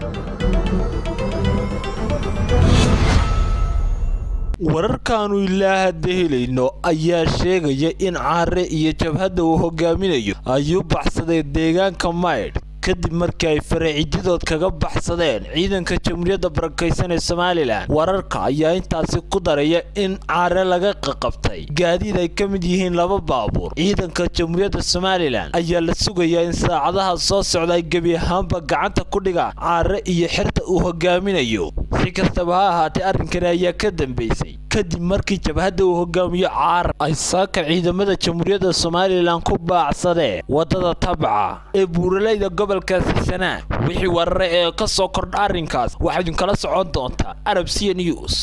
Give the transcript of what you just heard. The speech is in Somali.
wararkaanu ilaa hadda helayno ayaa sheegaya in caare iyo jabhadda uu hogaaminayo ay u baxsadeen deegaanka maydh kadib markii ay faracididood kaga baxsadeen ciidanka jamhuuriyadda barakaysan ee somalilan wararka ayaa intaasi ku daraya in caare laga qaqabtay gaadiid ay ka mid yihiin laba baabuur ciidanka jamhuuriyadda somalilan ayaa la sugayaa in saacadaha soo socda ay gebi ahaanba gacanta ku dhigaan caare iyo xerta uu hogaaminayo si kastaba ha ahaatee arrinkani ayaa ka dambeysay kadib markii jabhadda uu hogaamiyo caar ay saaka ciidamada jamhuuriyadda somalilan ku baacsadeen waddada tabca ee buuralayda gobolkaasi sanaa wixii warare ee ka soo kordha arrinkaas waxaa idinkala socon doontaa arab c news